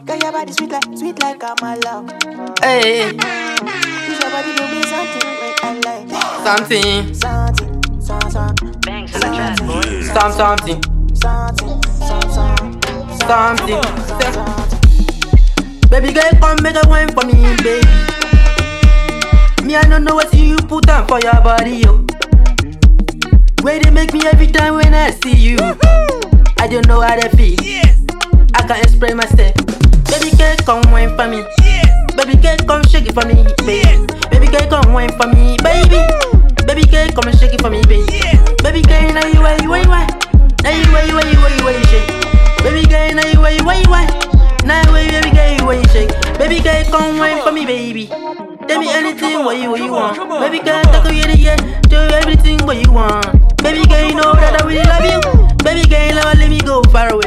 Girl, your body sweet like, sweet like Amala. Hey, Use your body to be something when I like. something, Something, something, Bangs in the trap, boy. some something, something, something, something. something. Baby girl, come make a wine for me, baby. Me, I don't know what you put on for your body, yo. Way they make me every time when I see you. I don't know how they feel. I can't explain myself. Baby girl, come wine for me. Baby girl, come shake it for me, baby. Baby girl, come wine for me, baby. Baby girl, come and shake it for me, baby. Baby girl, now you why you why you why? Now you why you why you why you why you shake? Baby girl, now you why you why you why? Now why baby girl you why you shake? Baby girl, come wine for me, baby. Tell me anything what you what you want. Baby girl, talk to you yeah, do everything what you want. Baby girl, you know that I really love you. Baby girl, never let me go far away.